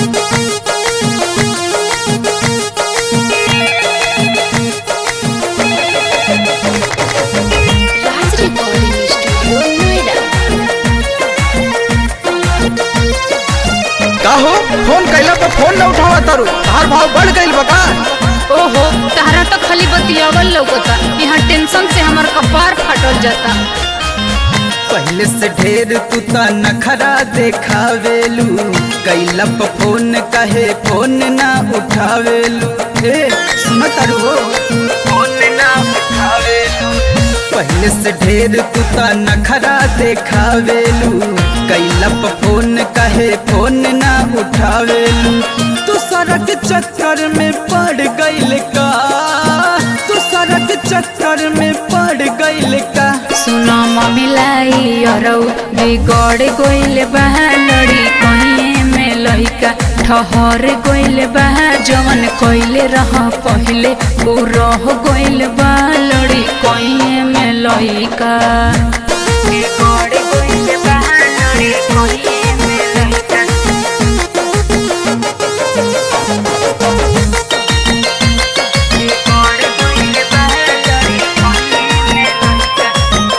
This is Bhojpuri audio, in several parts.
राज रिकॉर्डिंग स्टूडियो नोएडा का हो फोन कैला पर फोन न उठावा तारू तार भाव बढ़ गइल बा का ओहो तहरा तो खाली बतियावल लौकता यहाँ टेंशन से हमार कपार फाटल जाता पहले से ढेर तू त नखरा देखावेलू कैला पर फोन कहे फोन ना उठावेलू ए सुन तारू हो फोन ना उठावेलू पहले से ढेर तू त नखरा देखावेलू कैला पर फोन कहे फोन ना उठावेलू तू सड़क चक्कर में पड़ गइल का तू सड़क चक्कर में पड़ गइल का सुनो ममिलाई अरौ बिगड़ गइल बा लड़ी कहीं में लइका ठहर गइल बा जवन कइले रह पहिले उ रह गइल बा लड़ी कहीं में लइका बिगड़ गइल बा लड़ी कहीं में लइका बिगड़ गइल बा लड़ी कहीं में लइका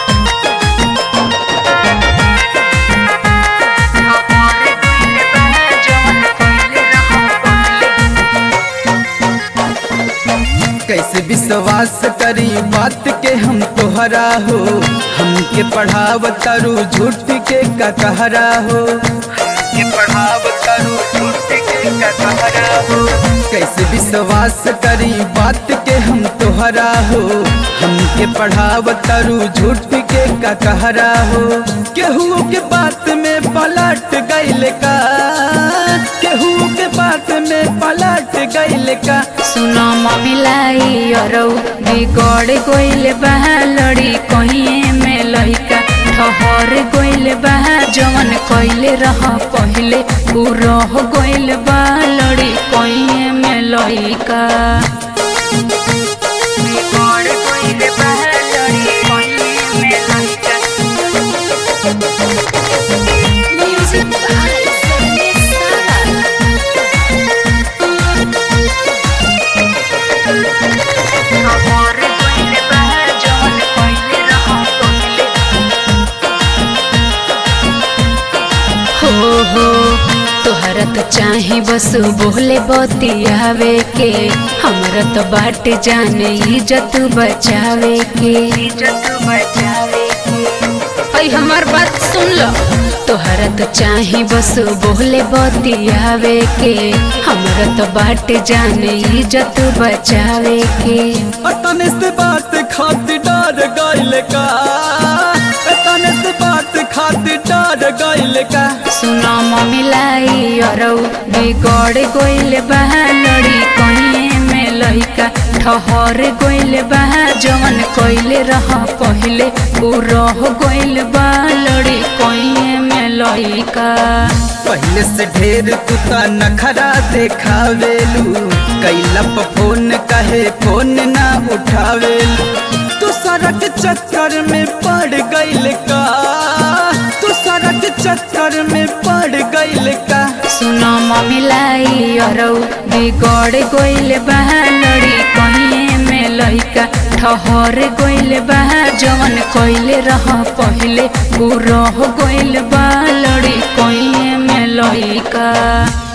कैसे विश्वास करी बात के हम तोहरा हो हमके पढ़ाव तारू झूठ के का कहरा हो हमके पढ़ाव तारू झूठ के का कहरा हो कैसे विश्वास करी बात के हम तोहरा हो हमके पढ़ाव तारू झूठ के का कहरा हो केहू के बात में पलट गइल का केहू के बात में पलट गइल का सुनो ममिलाई अरौ बिगड़ गइल बा लड़ी कहीं में लइका ठहर गइल बा जवन कइले रह पहिले उ रह गइल बा लड़ी कहीं में लइका बिगड़ गइल बा लड़ी कहीं में लइका म्यूजिक बाय संदेश सारा खबर कइल बा जवन कइले रह पहिले हो हो तोहरा तो चाहे बस बोले बतियावे के हमरा तो बाट जाने इज्जत बचावे के इज्जत बचावे के ऐ हमार बात सुन लो तोहरा तो चाहे बस बोले बतियावे के हमरा तो बाट जाने इज्जत बचावे के तने से बात खातिर डर गइल का तने से बात खातिर डर गइल का सुनो ममिलाई अरौ बिगड़ गइल बा लड़ी कहीं में लइका ठहर गइल बा जवन कइले रह पहिले उ रह गइल बा लड़ी कहीं में लइका पहले से ढेर तू त नखरा देखावेलू कैला पर फोन कहे फोन ना उठावेलू तू सड़क चक्कर में पड़ गइल का तू सड़क चक्कर में पड़ गइल का सुनो ममिलाई अरौ बिगड़ गइल बा लड़ी कहीं में लइका ठहर गइल बा जवन कइले रह पहिले उ रह गइल बा लड़ी कहीं में लइका